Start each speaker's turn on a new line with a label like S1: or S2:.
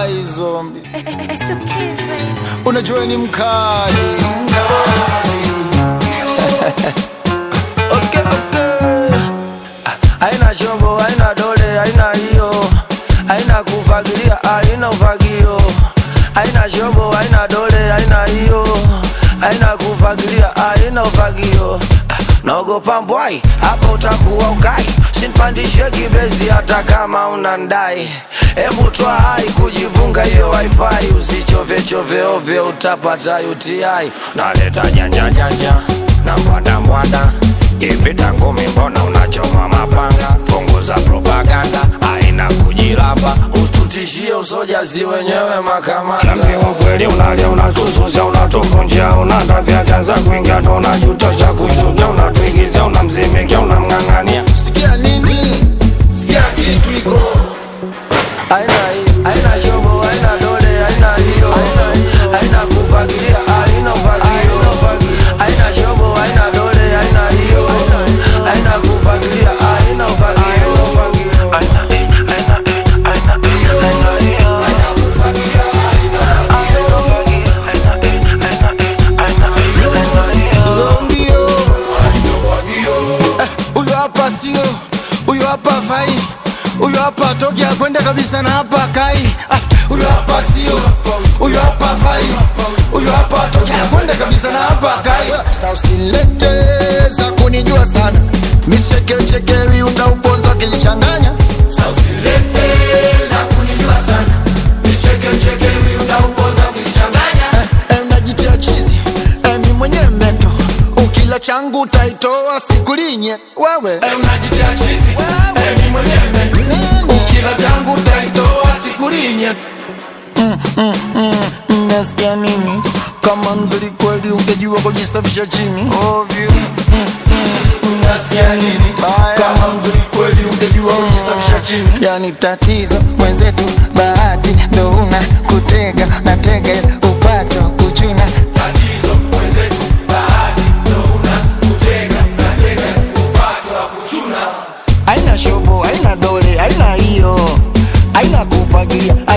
S1: Ai zombi,
S2: It's the kids, baby.
S1: unajua ni mkali.
S3: Okay, okay. Haina chombo, haina dole, haina hiyo, haina kufagilia, haina ufagio. Haina chombo, haina dole, haina hiyo, haina kufagilia, haina ufagio. Naogopa mbwai, hapa utakuwa ukai, sinpandishe kibezi hata kama unandai. Hebu toa hai kujivunga hiyo wifi, usichove chove ovyo, utapata UTI. Naleta janja janja na mbwanda mbwanda hivi tangu mbona unachoma mapanga punguza propaganda aina kujilamba usitutishie usojazi wenyewe makamanda kweli unalia unatususia unatuvunjia unatafya chanza kuingia ndo unajutosha kushukia unatuigizia unamzimikia unamng'ang'ania
S1: Sikia nini? Sikia kitu iko
S3: aina hii aina chombo aina dole aina hiyo aina kufagilia aina ufagio aina chombo aina dole aina hiyo aina kufagilia aina ufagio
S1: zombio. Eh, Huyo hapa sio, huyo hapa fai, huyo hapa toki akwenda kabisa na hapa kai. Ah, Huyo hapa sio, huyo hapa fai, huyo hapa toki akwenda kabisa na hapa kai. Sasa usilete za kunijua sana, michekechekewi utauponza ukinichanganya. Eh, eh, unajitia chizi eh, mi mwenye meto ukila changu utaitoa sikulinye wewe eh,
S4: unajitia chizi Emi mwenyewe ukila vyangu utaitoa sikulinye
S1: nasikia nini kama mzuri kweli ungejua kujisafisha chini ovyo
S4: nasikia nini
S1: Baya.
S4: kama mzuri kweli ungejua kujisafisha chini
S1: yani tatizo mwenzetu bahati ndo una kutega na tege upato kuchuna
S4: tatizo mwenzetu bahati ndo una kutega na tega upato wa kuchuna
S1: aina shobo aina dole aina hiyo aina kufagilia